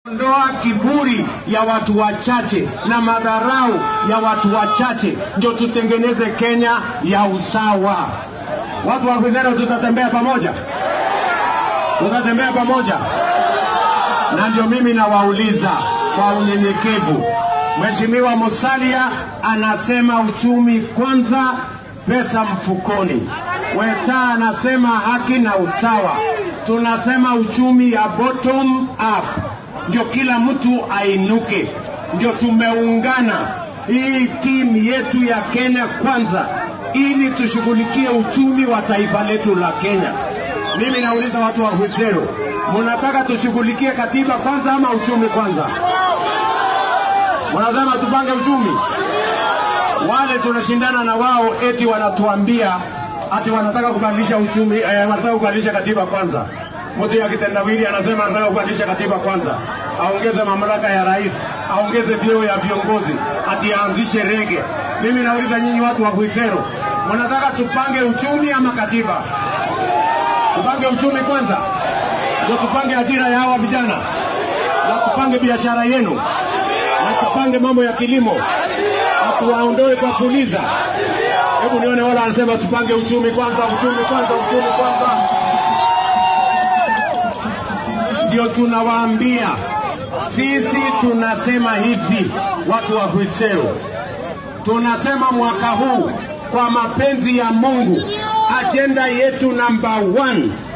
Ondoa kiburi ya watu wachache na madharau ya watu wachache, ndio tutengeneze Kenya ya usawa. Watu wa Kwizera, tutatembea pamoja, tutatembea pamoja. Na ndio mimi nawauliza kwa unyenyekevu, Mheshimiwa Musalia anasema uchumi kwanza, pesa mfukoni. Weta anasema haki na usawa, tunasema uchumi ya bottom up ndio kila mtu ainuke, ndio tumeungana hii timu yetu ya Kenya kwanza, ili tushughulikie uchumi wa taifa letu la Kenya. Mimi nauliza watu wa Husero, mnataka tushughulikie katiba kwanza ama uchumi kwanza? Mnasema tupange uchumi? Wale tunashindana na wao eti wanatuambia ati wanataka kubadilisha uchumi eh, wanataka kubadilisha katiba kwanza. Mtu ya kitendawili anasema anataka kubadilisha katiba kwanza, aongeze mamlaka ya rais, aongeze vyeo ya viongozi, ati aanzishe rege. Mimi nauliza nyinyi watu wa Kuisero, mnataka tupange uchumi ama katiba? Tupange uchumi kwanza, ndio tupange ajira ya hawa vijana, na tupange biashara yenu, na tupange mambo ya kilimo, na tuwaondoe kwa fuliza. Hebu nione wala anasema tupange uchumi kwanza, uchumi kwanza, uchumi kwanza ndio tunawaambia sisi, tunasema hivi, watu wa Hwisero, tunasema mwaka huu kwa mapenzi ya Mungu, ajenda yetu namba one